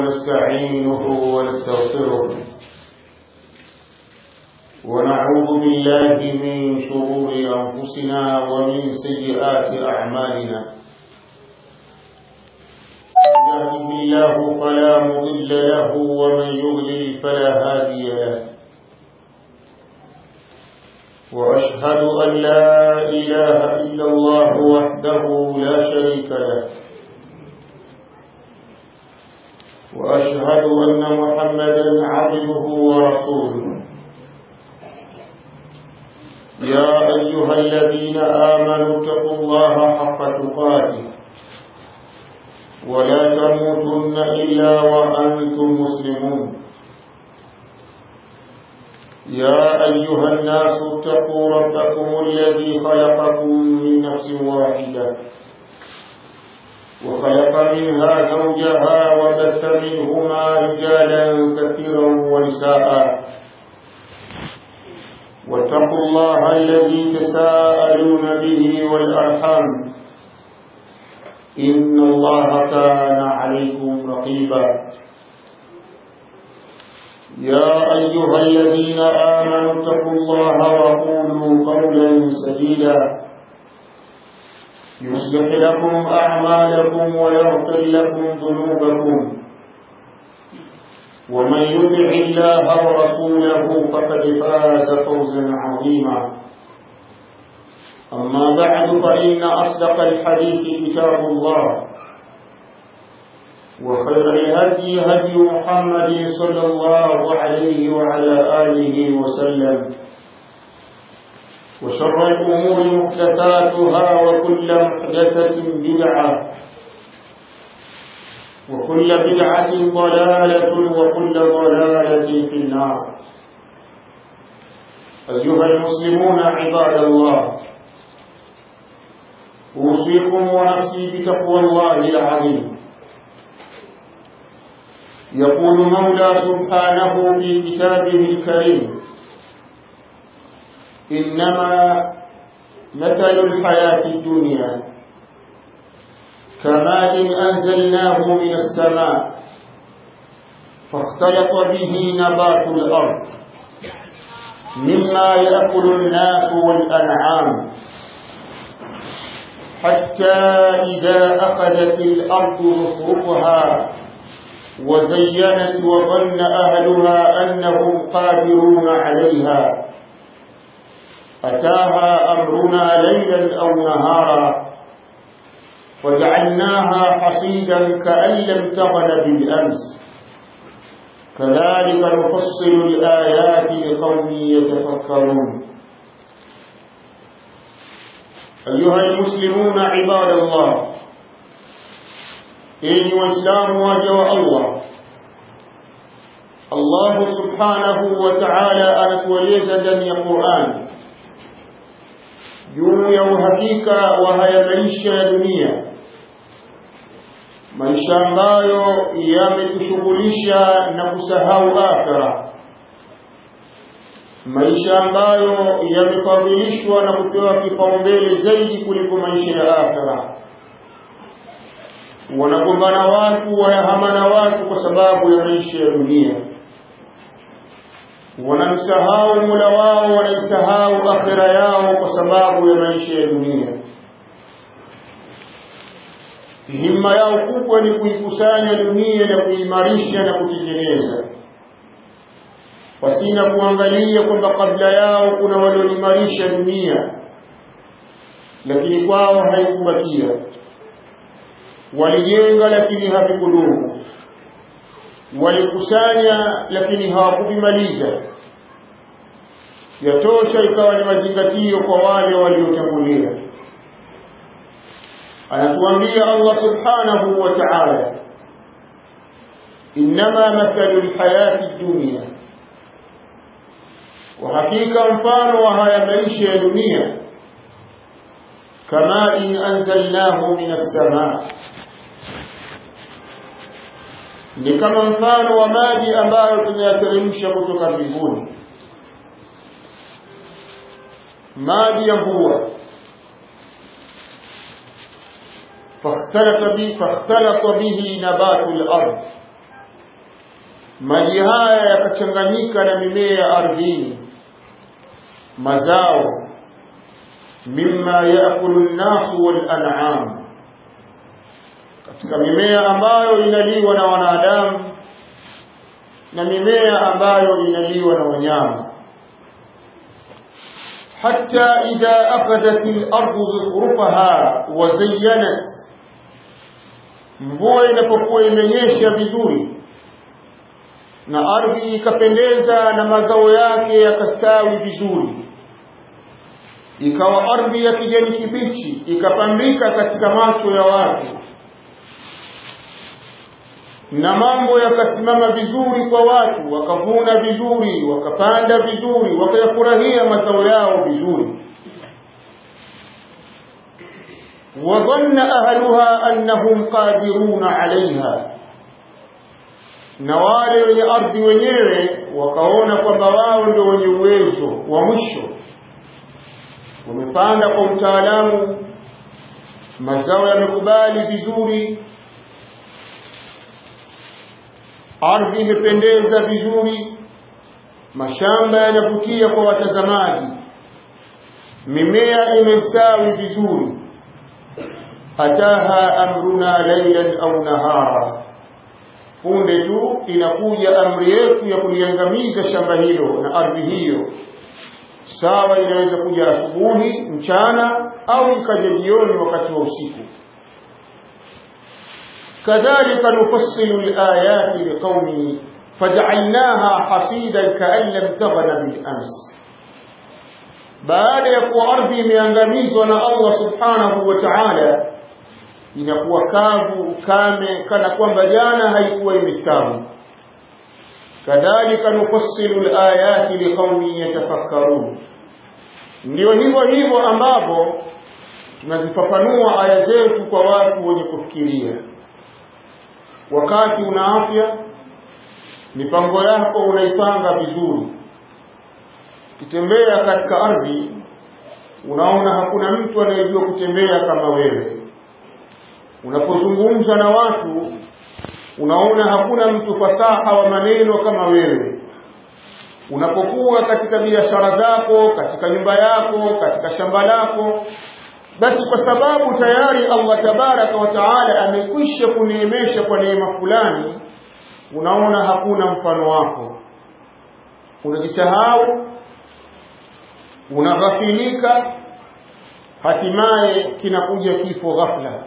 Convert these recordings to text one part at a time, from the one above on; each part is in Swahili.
ونستعينه ونستغفره ونعوذ بالله من شرور أنفسنا ومن سيئات أعمالنا يهده الله فلا مضل له ومن يضلل فلا هادي له وأشهد أن لا إله إلا الله وحده لا شريك له وأشهد أن محمدا عبده ورسوله يا أيها الذين آمنوا اتقوا الله حق تقاته ولا تموتن إلا وأنتم مسلمون يا أيها الناس اتقوا ربكم الذي خلقكم من نفس واحدة وخلق منها زوجها وبث منهما رجالا كثيرا ونساء واتقوا الله الذي تساءلون به والأرحام إن الله كان عليكم رقيبا يا أيها الذين آمنوا اتقوا الله وقولوا قولا سديدا يصلح لكم أعمالكم ويغفر لكم ذنوبكم ومن يطع الله ورسوله فقد فاز فوزا عظيما أما بعد فإن أصدق الحديث كتاب الله وخير الهدي هدي محمد صلى الله عليه وعلى آله وسلم وشر الأمور محدثاتها وكل محدثة بدعة وكل بدعة ضلالة وكل ضلالة في النار أيها المسلمون عباد الله أوصيكم ونفسي بتقوى الله العظيم يقول مولى سبحانه في كتابه الكريم إنما مثل الحياة الدنيا كماء أنزلناه من السماء فاختلط به نبات الأرض مما يأكل الناس والأنعام حتى إذا أخذت الأرض زخرفها وزينت وظن أهلها أنهم قادرون عليها أتاها أمرنا ليلا أو نهارا وجعلناها حصيدا كأن لم تغن بالأمس كذلك نفصل الآيات لقوم يتفكرون أيها المسلمون عباد الله إن وإسلام وجه الله الله سبحانه وتعالى anatueleza ndani ya Qur'an juu ya uhakika wa haya maisha ya dunia maisha ambayo yametushughulisha na kusahau akhira maisha ambayo yamefadhilishwa na kupewa kipaumbele zaidi kuliko maisha ya akhira wanagombana watu wanahamana watu kwa sababu ya maisha ya dunia wanamsahau mula wao wanaisahau akhira yao kwa sababu ya maisha ya dunia himma yao kubwa ni kuikusanya dunia na kuimarisha na kutengeneza pasina kuangalia kwamba kabla yao kuna walioimarisha dunia lakini kwao haikubakia walijenga lakini havikudumu walikusanya lakini hawakuvimaliza yatosha ikawa ni mazingatio kwa wale waliotangulia anatuambia Allah subhanahu wa ta'ala inma mathalu alhayati dunya wa hakika mfano wa haya maisha ya dunia kama in anzalnahu min as-samaa ni kama mfano wa maji ambayo tunayateremsha kutoka mbinguni maji ya mvua فاختلط به فاختلط به نبات الأرض maji haya yakachanganyika na mimea ardhini mazao mimma yaakulu nnasu walan'am katika mimea ambayo inaliwa na wanadamu na mimea ambayo inaliwa na wanyama حتى إذا أخذت الأرض زخرفها وزينت mvua inapokuwa imenyesha vizuri na ardhi ikapendeza na mazao yake yakastawi vizuri ikawa ardhi ya kijani kibichi ikapambika katika macho ya watu na mambo yakasimama vizuri kwa watu wakavuna vizuri wakapanda vizuri wakayafurahia mazao yao vizuri wadhanna ahluha annahum qadiruna alaiha na wale wenye ardhi wenyewe wakaona kwamba wao ndio wenye uwezo wa mwisho wamepanda kwa utaalamu mazao yamekubali vizuri ardhi imependeza vizuri mashamba yanavutia kwa watazamaji mimea imestawi vizuri ataha amruna lailan au nahara punde tu inakuja amri yetu ya kuliangamiza shamba hilo na ardhi hiyo sawa inaweza kuja asubuhi mchana au ikaja jioni wakati wa usiku كذلك نفصل الآيات لقوم فجعلناها حصيدا كأن لم تغن بالأمس baada ya kuwa ardhi imeangamizwa na Allah subhanahu wa ta'ala inakuwa kavu ukame kana kwamba jana haikuwa imestawi kadhalika nufassilu alayati liqaumin yatafakkarun ndio hivyo hivyo ambapo tunazifafanua aya zetu kwa watu wenye kufikiria wakati una afya mipango yako unaipanga vizuri ukitembea katika ardhi unaona hakuna mtu anayejua kutembea kama wewe unapozungumza na watu unaona hakuna mtu fasaha wa maneno kama wewe unapokuwa katika biashara zako katika nyumba yako katika shamba lako basi kwa sababu tayari Allah tabaraka wa taala amekwisha kuneemesha kwa neema fulani unaona hakuna mfano wako unajisahau unaghafilika hatimaye kinakuja kifo ghafla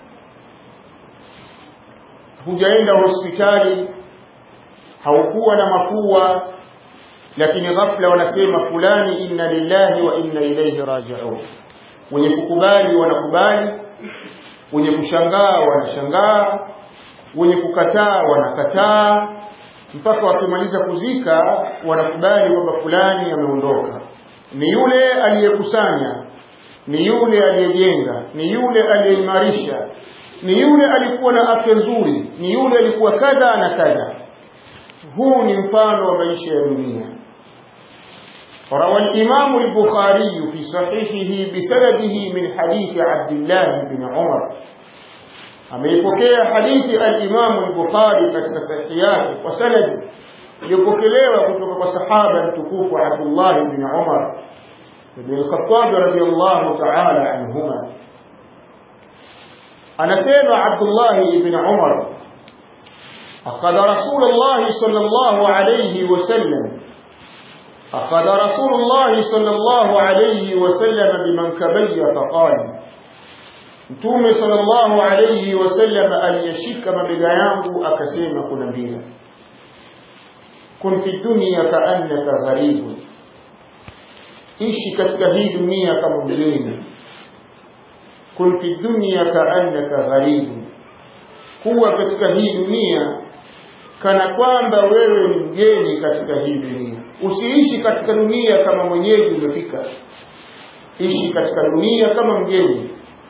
hujaenda hospitali haukuwa na mafua lakini ghafla wanasema fulani inna lillahi wa inna ilayhi raji'un wenye kukubali wanakubali wenye kushangaa wanashangaa wenye kukataa wanakataa mpaka wakimaliza kuzika wanakubali kwamba fulani ameondoka ni yule aliyekusanya ni yule aliyejenga ni yule aliyeimarisha ni yule alikuwa na afya nzuri ni yule alikuwa kadha na kadha huu ni mfano wa maisha ya dunia روى الإمام البخاري في صحيحه بسنده من حديث عبد الله بن عمر ameipokea hadithi al-Imam al-Bukhari katika sahihi yake kwa sanadi iliyopokelewa kutoka kwa sahaba mtukufu Abdullah ibn Umar ibn al-Khattab radiyallahu ta'ala anhuma anasema Abdullah ibn Umar أخذ رسول الله صلى الله عليه وسلم أخذ رسول الله صلى الله عليه وسلم بمنكبي فقال Mtume sallallahu alayhi wasallam aliyeshika mabega yangu akasema kunambia kun fi dunya kaannaka gharibun ishi katika hii dunia kama mgeni kun fi dunya kaannaka gharibun kuwa katika hii dunia kana kwamba wewe ni mgeni katika hii dunia usiishi katika dunia kama mwenyeji umefika ishi katika dunia kama mgeni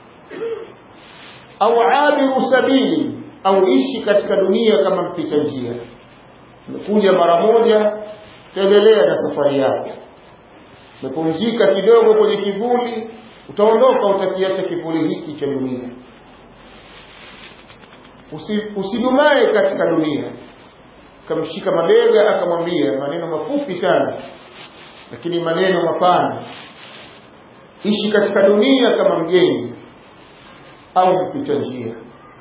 au abiru sabili au ishi katika dunia kama mpita njia umekuja mara moja endelea na safari yako umepumzika kidogo kwenye kivuli utaondoka utakiacha kivuli hiki cha dunia Usi, usidumae katika dunia akamshika mabega akamwambia maneno mafupi sana lakini maneno mapana ishi katika dunia kama mgeni au mpita njia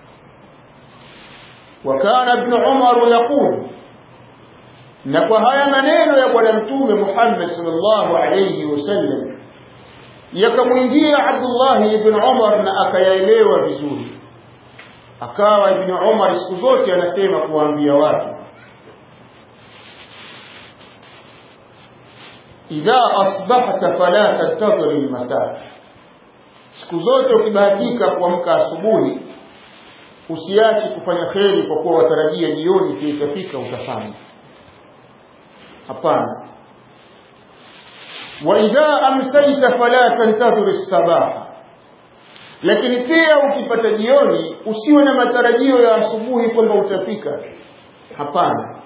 وكان ابن عمر يقول na kwa haya maneno ya bwana mtume Muhammad sallallahu alayhi wasallam yakamwingia Abdullah ibn Umar na akayaelewa vizuri akawa ibn Umar siku zote anasema kuwaambia watu idha asbahta fala tantadhir almasa siku zote ukibahatika kuamka asubuhi usiache kufanya kheri kwa kuwa watarajia jioni ikifika utafanya hapana wa idha amsayta fala tantadhir as-sabaha lakini pia ukipata jioni usiwe na matarajio ya asubuhi kwamba utafika hapana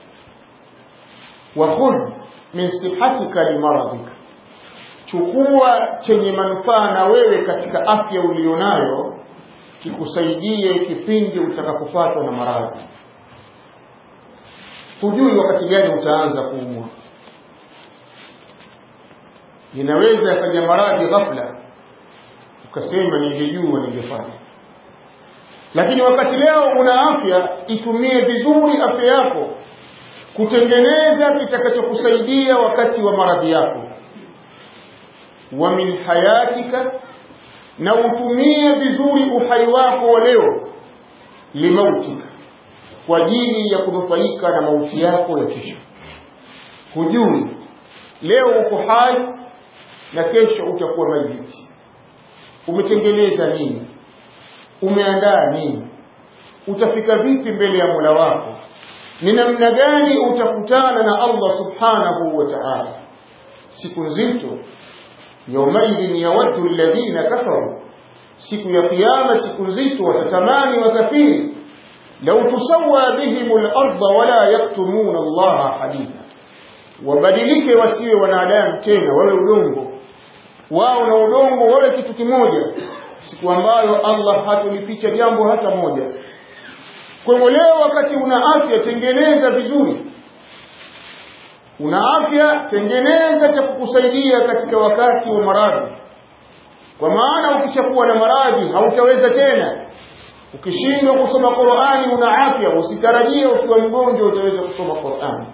wa khudh min sihatika limaradhika chukua chenye manufaa na wewe katika afya ulionayo kikusaidie kipindi utakapopatwa na maradhi hujui wakati gani utaanza kuumwa inaweza yakaja maradhi ghafla ukasema ningejua ningefanya lakini wakati leo una afya itumie vizuri afya yako kutengeneza kitakachokusaidia wakati wa maradhi yako wa min hayatika na utumie vizuri uhai wako wa leo limautika kwa ajili ya kunufaika na mauti yako ya kesho hujui leo uko hai na kesho utakuwa maiti umetengeneza nini umeandaa nini utafika vipi mbele ya Mola wako ni namna gani utakutana na Allah subhanahu wa ta'ala siku nzito yaumaidhin yawaddu alladhina kafaru siku ya kiyama siku nzito watatamani wakafiri law tusawwa bihim al-ardh wala yaktumuna Allah haditha wabadilike wasiwe wanadamu tena wawe udongo wao na udongo wawe kitu kimoja siku ambayo Allah hatulificha jambo hata moja kwa hivyo leo wakati una afya tengeneza vizuri una afya tengeneza cha kukusaidia katika wakati wa maradhi kwa maana ukishakuwa na maradhi hautaweza tena ukishindwa kusoma Qur'ani una afya usitarajie ukiwa mgonjwa utaweza kusoma Qur'ani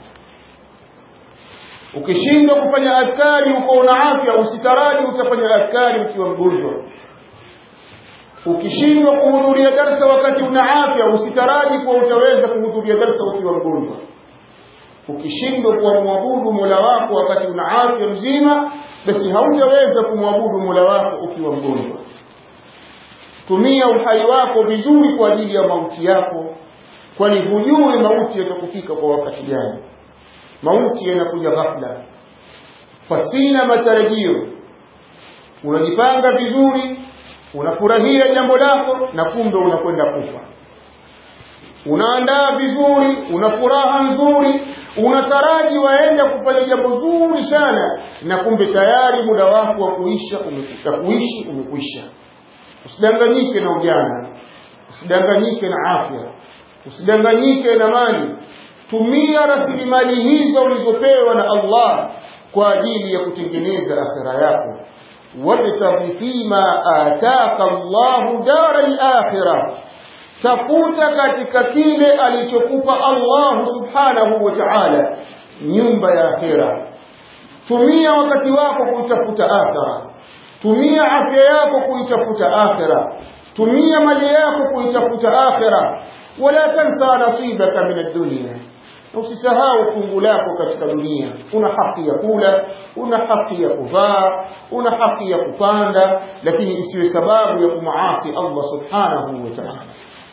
ukishindwa kufanya adhkari uko una afya usitaraji utafanya adhkari ukiwa mgonjwa ukishindwa kuhudhuria darsa wakati una afya usitaraji kuwa utaweza kuhudhuria darsa ukiwa mgonjwa ukishindwa kumwabudu Mola wako wakati una afya mzima basi hautaweza kumwabudu Mola wako ukiwa mgonjwa tumia uhai wako vizuri kwa ajili ya mauti yako kwani hujui mauti yatakufika kwa wakati gani mauti yanakuja ghafla pasina matarajio unajipanga vizuri unafurahia jambo lako na kumbe unakwenda kufa unaandaa vizuri una furaha nzuri unataraji waenda kufanya jambo zuri sana na kumbe tayari muda wako wa kuisha umekwisha kuishi umekwisha usidanganyike na ujana usidanganyike na afya usidanganyike na mali tumia rasilimali hizo ulizopewa na Allah kwa ajili ya kutengeneza akhira yako wabtaghi fima ataka Allahu dara al-akhirah tafuta katika kile alichokupa Allah subhanahu wa ta'ala nyumba ya akhira tumia wakati wako kuitafuta akhira tumia afya yako kuitafuta akhira tumia mali yako kuitafuta akhira wala tansa nasibaka min ad-dunya usisahau fungu lako katika dunia una haki ya kula una haki ya kuvaa una haki ya kupanda lakini isiwe sababu ya kumaasi Allah subhanahu wa ta'ala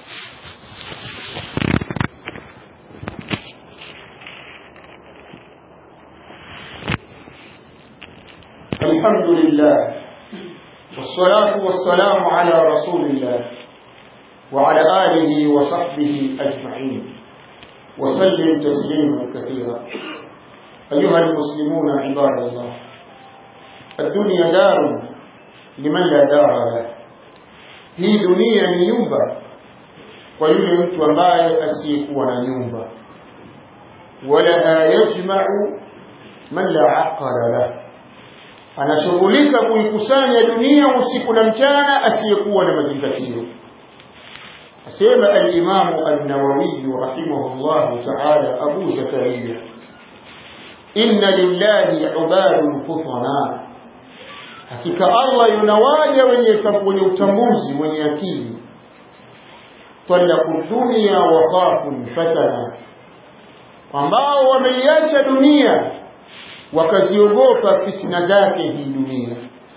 الحمد لله والصلاة والسلام على رسول الله وعلى آله وصحبه أجمعين وسلم تسليما كثيرا أيها المسلمون عباد الله الدنيا دار لمن لا دار له hii dunia ni nyumba kwa yule mtu ambaye asiyekuwa na nyumba walaha yajma'u man la aqala lahu anashughulika kuikusanya dunia usiku na mchana asiyekuwa na mazingatio asema al-Imam an-Nawawi rahimahullah ta'ala Abu Zakaria inna lillahi ibadun futana hakika Allah yunawaja wenye wenye utambuzi wenye akili talaku dunya wa khafu fatana ambao wameiacha dunia wakaziogopa fitna zake hii dunia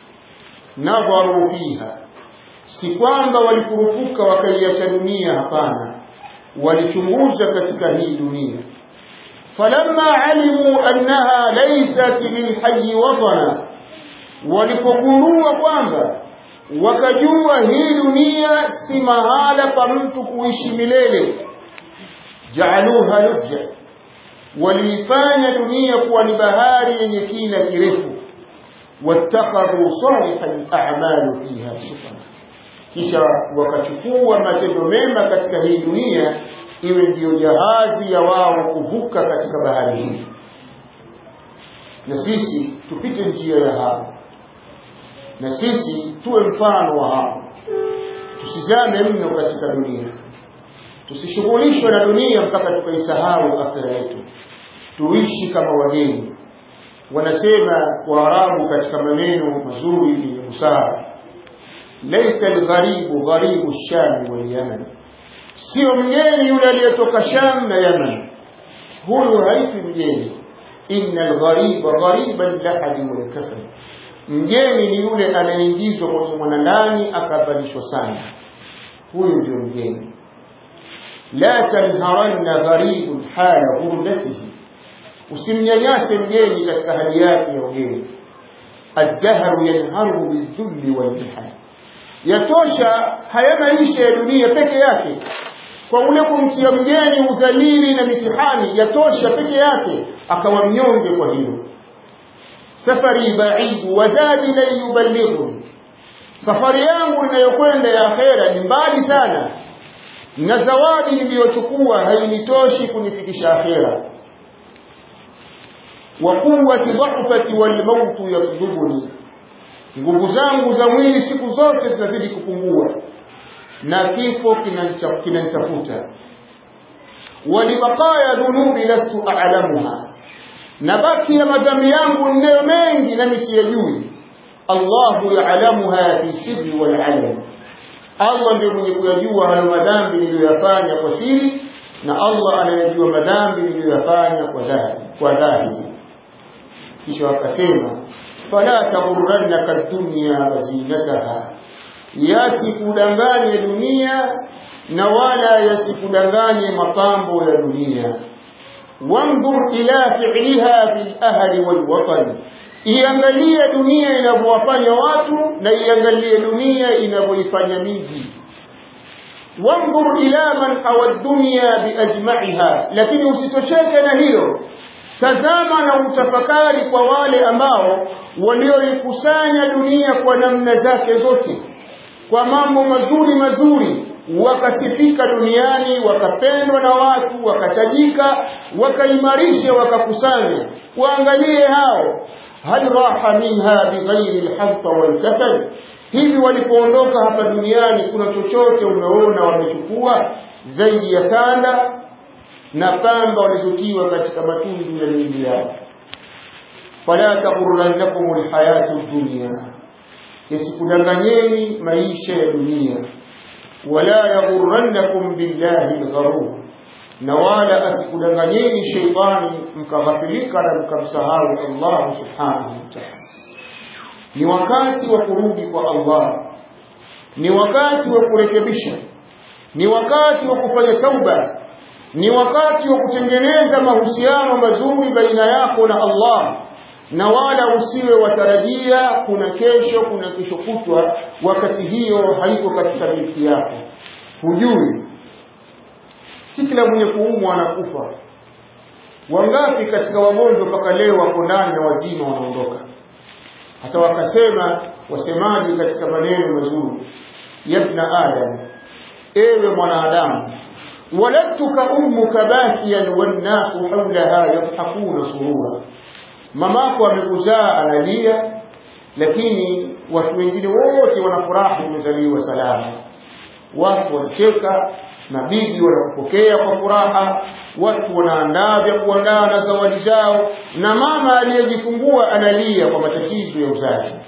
nadharu fiha si kwamba walikurupuka wakaiacha dunia hapana walichunguza katika hii dunia falamma alimu annaha laysat lilhayy watana walipogundua kwamba wakajua hii dunia si mahala pa mtu kuishi milele jaaluha lujja waliifanya dunia kuwa ni bahari yenye kina kirefu wattakhadhu salih al-a'mal fiha sufana kisha wakachukua matendo mema katika hii dunia iwe ndiyo jahazi ya wao kuvuka katika bahari hii na sisi tupite njia ya hapo na sisi tuwe mfano wa hapo tusizame mno katika dunia tusishughulishwe na dunia mpaka tukaisahau akhira yetu tuishi kama wageni wanasema waarabu katika maneno mazuri yenye busara laysa algharibu gharibu sham wal yaman sio mgeni yule aliyetoka sham na yaman huyu haifi mgeni inna alghariba ghariban lahadi wal kafan mgeni ni yule anayeingizwa kwenye mwanandani akavalishwa sana huyu ndio mgeni la tanharanna gharibun hala ghurlatihi usimnyanyase mgeni katika hali yake ya ugeni الدهر ينهره بالذل والمحن yatosha haya maisha ya dunia peke yake kwa ule kumtia mgeni udhalili na mitihani yatosha peke yake akawa mnyonge kwa hilo safari baidu wazadi la yuballighu safari yangu inayokwenda ya akhera ni mbali sana na zawadi niliyochukua hainitoshi kunifikisha akhera wa quwwati dhahfati wal mautu yatlubuni nguvu zangu za mwili siku zote zinazidi kupungua na kifo kinanitafuta walibaqaya dhunubi lastu a'lamuha na baki ya madhambi yangu ndio mengi nami siyajui Allahu ya'lamuha fi sirri wal alam Allah ndiye mwenye kuyajua hayo madhambi niliyoyafanya kwa siri na Allah anayajua madhambi niliyoyafanya kwa dhahiri kwa dhahiri kisha akasema fala taghurrannaka dunya wazinataha yasikudanganye dunia na wala yasikudanganye mapambo ya dunia wanzur ila fi'liha fil ahli wal watan iangalie dunia inavyowafanya watu na iangalie dunia inavyoifanya miji wanzur ila man awa dunya biajma'iha lakini usitosheke na hilo tazama na utafakari kwa wale ambao walioikusanya dunia kwa namna zake zote kwa mambo mazuri mazuri wakasifika duniani wakapendwa na watu wakatajika wakaimarisha wakakusanya waangalie hao hal raha minha bighairi alhadfa walkafan hivi walipoondoka hapa duniani kuna chochote umeona wamechukua zaidi ya sanda na pamba walizotiwa katika matundu ya miili yao fala taghurrannakum alhayatu dunya yasikudanganyeni maisha ya dunia wala yaghurrannakum billahi algharur na wala asikudanganyeni sheitani mkaghafilika na mkamsahau Allah subhanahu wa ta'ala ni wakati wa kurudi kwa Allah ni wakati wa kurekebisha ni wakati wa kufanya tauba ni wakati wa kutengeneza mahusiano mazuri baina yako na Allah na wala usiwe watarajia kuna kesho kuna kesho kutwa wakati hiyo haiko katika milki yako hujui si kila mwenye kuumwa anakufa wangapi katika wagonjwa mpaka leo wako ndani na wazima wanaondoka hata wakasema wasemaji katika maneno mazuri yabna adam ewe mwanadamu waladtuka ummuka bakiyan wannasu haulaha yadhakuna surura mamako amekuzaa analia lakini watu wengine wote wanafurahi umezaliwa salama watu wanacheka mabibi wanakupokea kwa furaha watu wanaandaa vya kuandaa na zawadi zao na mama aliyejifungua analia kwa matatizo ya uzazi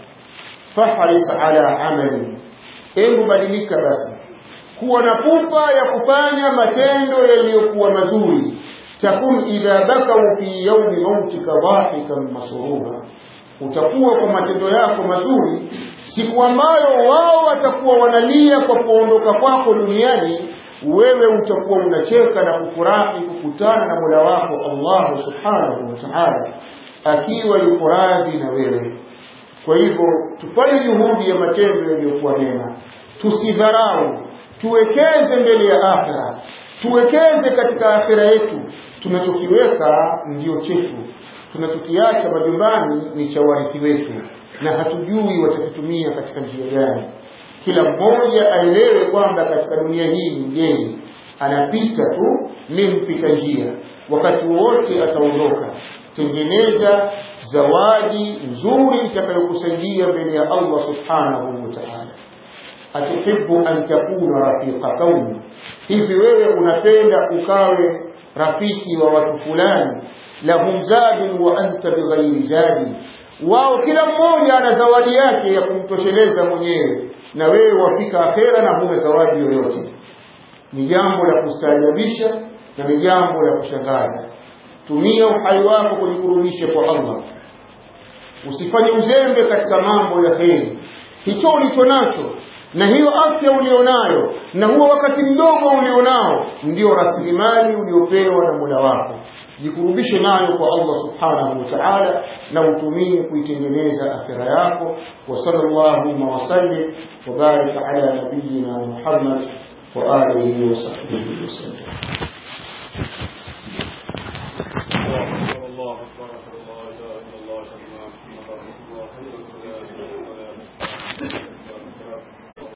fahris ala amali hebu badilika basi kuwa na pupa ya kufanya matendo yaliyokuwa mazuri takun idha bakau fi yaumi mautika dhahikan masruha utakuwa kwa matendo yako mazuri siku ambayo wao watakuwa wanalia kwa kuondoka kwako duniani wewe utakuwa unacheka na kufurahi kukutana na Mola wako Allah subhanahu wa ta'ala akiwa yuko radhi na wewe kwa hivyo tufanye juhudi ya matendo yaliyokuwa mema tusidharau tuwekeze mbele ya akhira tuwekeze katika akhira yetu tunachokiweka ndio chetu tunachokiacha majumbani ni cha warithi wetu na hatujui watakitumia katika njia gani kila mmoja aelewe kwamba katika dunia hii ni mgeni anapita tu ni mpita njia wakati wowote ataondoka tengeneza zawadi nzuri itakayokusaidia mbele ya Allah subhanahu wa ta'ala atuhibbu an takuna rafiqa qaumi hivi wewe unapenda ukawe rafiki wa watu fulani lahum zadun wa anta bighairi zadi wao kila mmoja ana zawadi yake ya kumtosheleza mwenyewe na wewe wafika akhera na huna zawadi yoyote ni jambo la kustaajabisha na ni jambo la kushangaza tumia uhai wako kujikurubisha kwa Allah usifanye uzembe katika mambo ya heri hicho ulicho nacho na hiyo afya ulionayo na huo wakati mdogo ulionao ndio rasilimali uliopewa na Mola wako jikurubishe nayo kwa Allah subhanahu wa ta'ala na utumie kuitengeneza akhira yako wa sallallahu wa sallim wa barik ala nabiyyina Muhammad wa alihi wa sahbihi wasallam